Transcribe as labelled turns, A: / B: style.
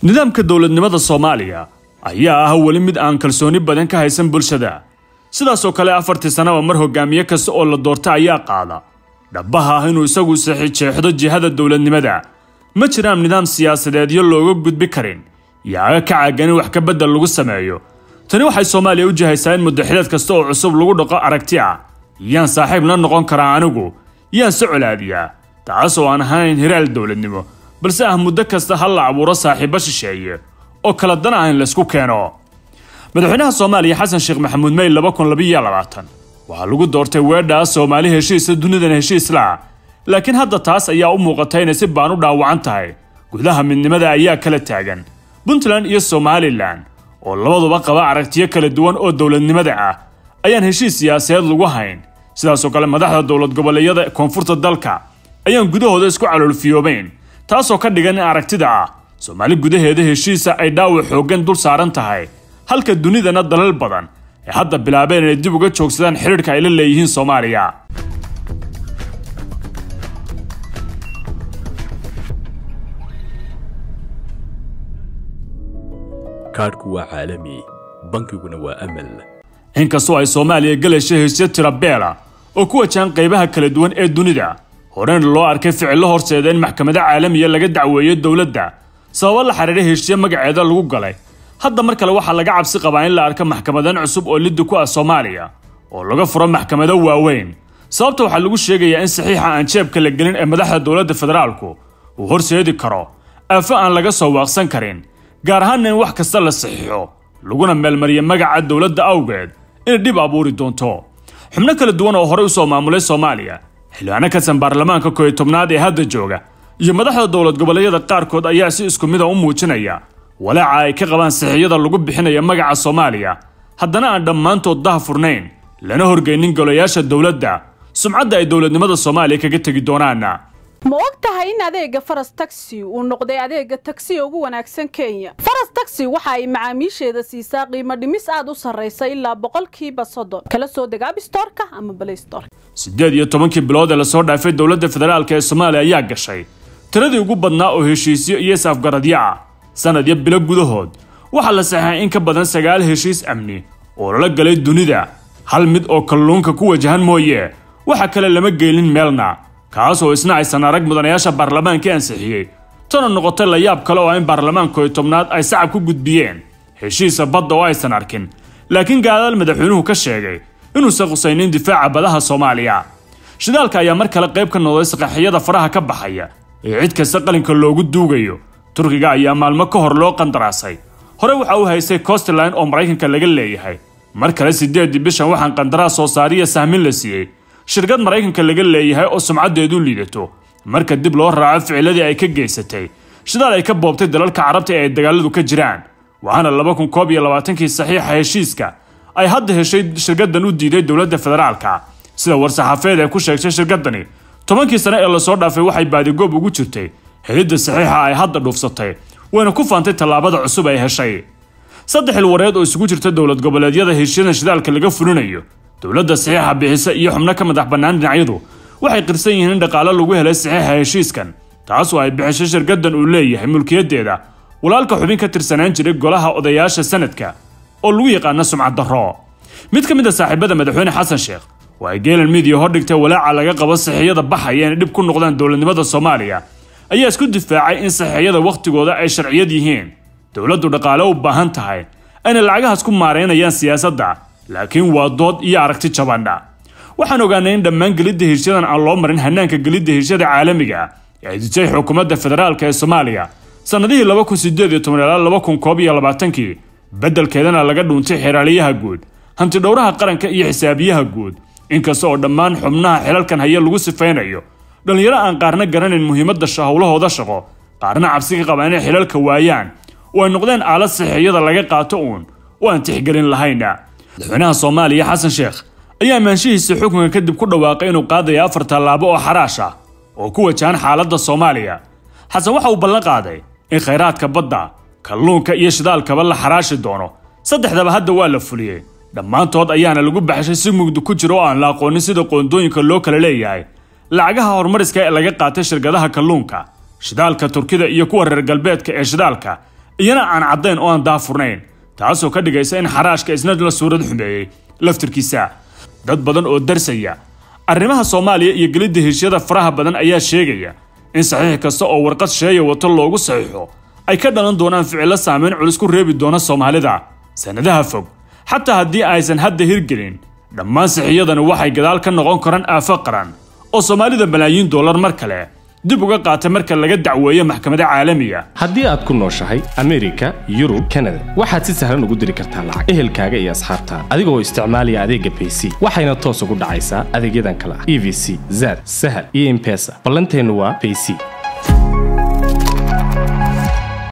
A: nidaamka dowladnimada soomaaliya ayaa ah weli mid aan kalsooni badan ka haysan bulshada sidaasoo kale afartii sannaba mar hogaamiye kasta oo la doorta ayaa qaada dhabbaha ah inuu isagu sixi jeexdo jihada dowladnimada ma jiraan nidaam siyaasadeedyo looga gudbi karin yaaga ka caagan in wax ka beddel lagu sameeyo tani waxay soomaaliya u jihaysaa in muddaxileed kasta oo cusub lagu dhaqo aragti ah yaan saaxiib la noqon karaa anigu yaan se colaadiyaa taas oo aan ahayn hiraal dowladnimo balse ah muddo kasta ha la abuuro saaxiibbo shisheeye oo kala dan ah in laysku keeno madaxweynaha soomaaliya xasan sheekh maxamuud mey laba kun labiyo labaatan waxaa lagu doortay weedhaa soomaali heshiisa dunidana heshiisla laakiin hadda taas ayaa u muuqata inay si baan u dhaawacan tahay gudaha midnimada ayaa kala taagan puntland iyo somalilan oo labaduba qaba aragtiyo kala duwan oo dowladnimada ah ayaan heshiis siyaasadeed lagu hayn sidaasoo kale madaxda dowlad goboleedyada koonfurta dalka ayaan gudahooda isku caloolfiyoobayn taasoo ka dhigan in aragtida ah soomaali gudaheeda heshiisa ay dhaawac xooggan dul saaran tahay halka dunidana dalal badan ay hadda bilaabeen inay dib uga joogsadaan xidhiidhka ay la leeyihiin soomaaliya
B: kaadhku waa caalami bankiguna waa amal
A: inkastoo ay soomaaliya galayso hesyo tira beela oo ku wajahan qaybaha kala duwan ee dunida horeyna loo arkay ficillo horseeda in maxkamado caalamiya laga dacweeyo dowladda sababo la xidhiidha heshiye magaceeda lagu galay hadda mar kale waxaa laga cabsi qabaa in la arko maxkamadan cusub oo liddi ku ah soomaaliya oo laga furo maxkamado waaweyn sababta waxaa lagu sheegayaa in saxiixa aan jeebka la gelin ee madaxda dowladda federaalku uu horseedi karo aafo aan laga soo waaqsan karin gaar ahaanna in wax kasta la saxiixo laguna meelmariya magaca dowladda awgeed inay dhib abuuri doonto xubno kala duwan oo horey usoo maamulay soomaaliya xildhibaano kasan baarlamaanka kooiyo tobnaad ee hadda jooga iyo madaxda dowlad goboleedyada qaarkood ayaa si isku mid a u muujinaya walaaca ay ka qabaan saxiixyada lagu bixinaya magaca soomaaliya haddana aan dhammaantood daha furnayn lana horgeynin golayaasha dowladda sumcadda ay dowladnimada soomaaliya kaga tegi doonaana
C: ma og tahay in adeega faras taxi uu noqday adeega tagsiga ugu wanaagsan kenya faras taxi waxa ay macaamiisheeda siisaa qiimo dhimis aad u sarraysa ilaa boqolkiiba soddon kala soo deg abstorka ama blaystorka
A: siddeed iyo tobankii bilood ee lasoo dhaafay dowladda federaalk ee soomaaliya ayaa gashay tiradii ugu badnaa oo heshiisyo iyo is-afgaradyo ah sanad iyo bilo gudahood waxaa la saxeexay in ka badan sagaal heshiis amni oo lala galay dunida hal mid oo kalluunka ku wajahan mooye waxa kale lama geelin meelna kaas oo isna aysan arag mudanayaasha baarlamaanka ansixiyey tana noqotay la yaab kale oo in baarlamaanka iyo tobnaad ay sacab ku gudbiyeen heshiisa badda oo aysan arkin laakiin gaadaal madaxweynuhu ka sheegay inuusan qusaynin difaaca badaha soomaaliya shidaalka ayaa mar kale qayb ka noqday saqaxiyada faraha ka baxaya ee cid kasta qalinka loogu duugayo turkiga ayaa maalmo ka hor loo qandaraasay hore waxa uu haystay costline oo maraykanka laga leeyahay mar kale siddeedii bishan waxaan qandaraas soo saariya sahmin la siiyey shirkad maraykanka laga leeyahay oo sumcaddeedu liidato marka dib loo raaco ficiladii ay ka geysatay shidaal ay ka boobtay dalalka carabta ee ay dagaaladu ka jiraan waxaana laba kun koob iyo labaatankii saxiixa heshiiska ay hadda heshay shirkaddan u diiday dowladda federaalka sida war-saxaafeed ay ku sheegtay shirkaddani tobankii sane ee lasoo dhaafay waxay baadigoob ugu jirtay helidda saxiixa ay hadda dhuufsatay wayna ku faantay tallaabada cusub ay heshay saddex ilwareed oo isugu jirta dowlad goboleedyada heshiyadan shidaalka laga fulinayo dowladda saxiixa bixisa iyo xubno ka madax bannaan dhinacyadu waxay qirsan yihiin in dhaqaalo lagu helay saxiixa heshiiskan taasoo ay bixishay shirkaddan uu leeyahay mulkiyaddeeda walaalka xubin ka tirsanaan jiray golaha odayaasha sanadka oo lagu yaqaano sumcad darro mid ka mid a saaxiibada madaxweyne xasan sheekh oo ay geelan midiya hordhigtay walaaca laga qabo saxiixyada baxaya inay dhib ku noqdaan dowladnimada soomaaliya ayaa isku difaacay in saxiixyada wakhtigooda ay sharciyad yihiin dowladdu dhaqaale u baahan tahay ayna lacagahaas ku maareynayaan siyaasadda laakiin waa dood iyo aragti jabandha waxaan ogaanay in dhammaan gelidda heshiyadan aan loo marin hanaanka gelidda heshyada caalamiga ee ay dijay xukuumadda federaalk ee soomaaliya sannadihii laba kun sideed iyo toban ilaa laba kun koob iyo labaatankii beddelkeedana laga dhuuntay xeraaliyaha guud hantidhowraha qaranka iyo xisaabiyaha guud inkasta oo dhammaan xubnaha xilalkan haya lagu sifaynayo dhallinyaro aan qaarna garanayn muhiimadda howlahooda shaqo qaarna cabsi ka qaba inay xilalka waayaan oo ay noqdeen aalad saxiixyada laga qaato uun oo aan tixgelin lahayna madaxweynaha soomaaliya xasan sheekh ayaa amaanshihiisa xukunka kadib ku dhawaaqay inuu qaadayo afar tallaabo oo xaraash ah oo ku wajahan xaaladda soomaaliya xasan waxa uu ballan qaaday in khayraadka badda kalluunka iyo shidaalkaba la xaraashi doono saddexdaba hadda waa la fuliyey dhammaantood ayaana lagu baxshay si mugdi ku jira oo aan la aqoonin sida qoondooyinka loo kala leeyahay lacagaha horumariska ee laga qaatay shirkadaha kalluunka shidaalka turkida iyo kuwa reer galbeedka ee shidaalka iyana aan caddayn oo aan daafurnayn taasoo ka dhigaysa in xaraashka isna la suurad xumeeyey laftirkiisa dad badan oo darsaya arrimaha soomaaliya iyo gelidda heshyada faraha badan ayaa sheegaya in saxiix kasta oo warqad sheeya wato loogu saxiixo ay ka dhalan doonaan ficillo saameyn culus ku reebi doona soomaalida sannadaha fog xataa haddii aysan hadda hirgelin dhammaan sixiyadani waxay gadaal ka noqon karaan aafo qaran oo soomaalida malaayiin dollar mar kale dib uga qaata marka laga dacweeyo maxkamada caalamiga
D: haddii aad ku nooshahay amerika yurub kanada waxaad si sahlan ugu diri kartaa lacag ehelkaaga iyo asxaabtaada adigoo isticmaalaya adeegga bayc waxayna toos ugu dhacaysaa adeegyadan kale ah e v c zad sahal iyo impesa ballanteennu waa bayc